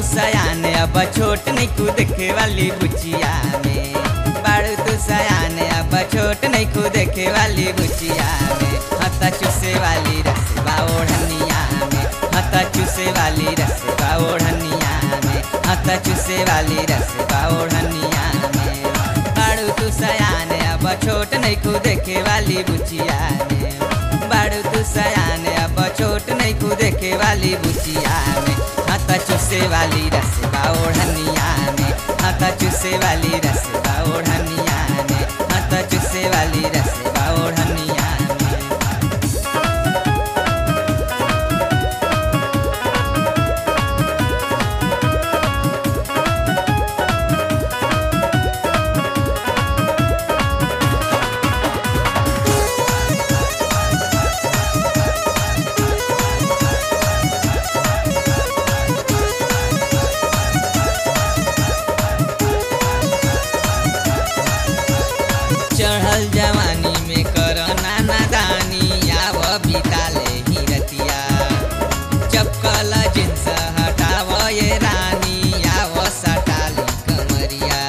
सयान अब छोट नहीं कूद देखे वाली बुचिया में बाड़ू तू सयान अब छोट नहीं कूद देखे वाली बुचिया में हता चुसे वाली रसवा ओढ़निया में हता चुसे वाली रसवा ओढ़निया में हता चुसे वाली रसवा ओढ़निया में बाड़ू तू सयान अब छोट नहीं कूद देखे वाली बुचिया में बाड़ू तू सयान अब छोट नहीं कूद देखे वाली बुचिया में हाथा चुसे वाली रसवा ओढ़निया में हाथा चुसे वाली रसवा ओढ़निया में हाथा चुसे वाली रसवा ओढ़निया में चढ़ल जवानी में कर नाना दानी आव बिताले ही रतिया चपकल जिन्स हटाव ये रानी आव सटाली कमरिया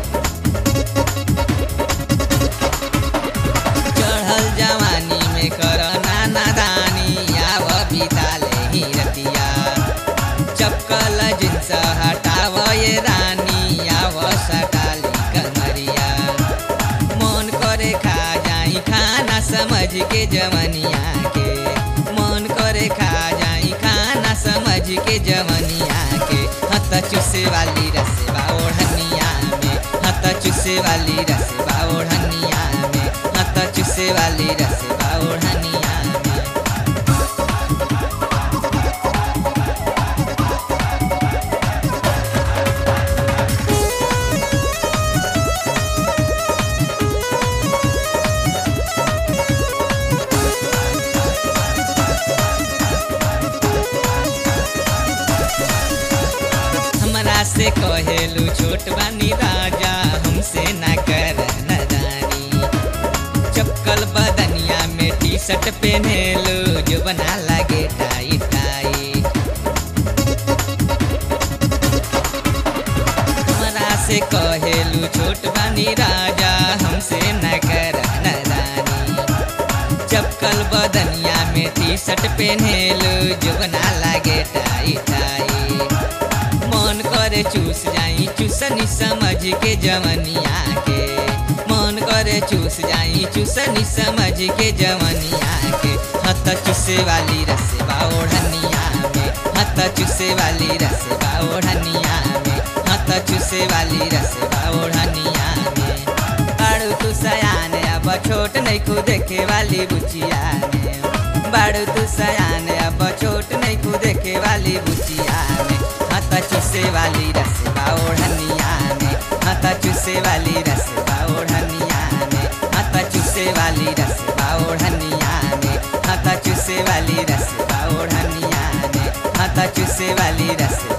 चढ़ल जवानी में कर नाना दानी आव बिताले ही रतिया चपकल जिन्स हटाव ये रानी आव सटाली कमरिया मन करे खा जाई खाना समझ के जवनिया के मन करे खा जाई खाना समझ के जवनिया के हत चुसे वाली रसवा ओढ़निया में हत चुसे वाली रसवा ओढ़निया में हत चुसे वाली रसवा ओढ़निया में हमरा से कहेलू छोट बानी राजा हमसे ना कर नदानी चपकल बदनिया में टी शर्ट पहनेलू जो बना लगे टाई टाई हमरा से कहेलू छोट बानी राजा हमसे न कर नदानी चपकल बदनिया में टी शर्ट पहनेलू जो बना लगे टाई टाई मन करे चूस जाई चूसनी समझ के जवनिया के मन करे चूस जाई चूसनी समझ के जवनिया के हत चूसे वाली रसवा ओढ़निया में हत चूसे वाली रसवा ओढ़निया में हत चूसे वाली रसवा ओढ़निया में बाड़ू तू सयान अब छोट नहीं कू देखे वाली बुचिया में बाड़ू तू सयान अब छोट नहीं कू देखे वाली बुचिया में हाथा चुसे वाली रसवा ओढ़निया में हाथा चुसे वाली रसवा ओढ़निया में हाथा चुसे वाली रसवा ओढ़निया में हाथा चुसे वाली रसवा ओढ़निया में हाथा चुसे वाली रसवा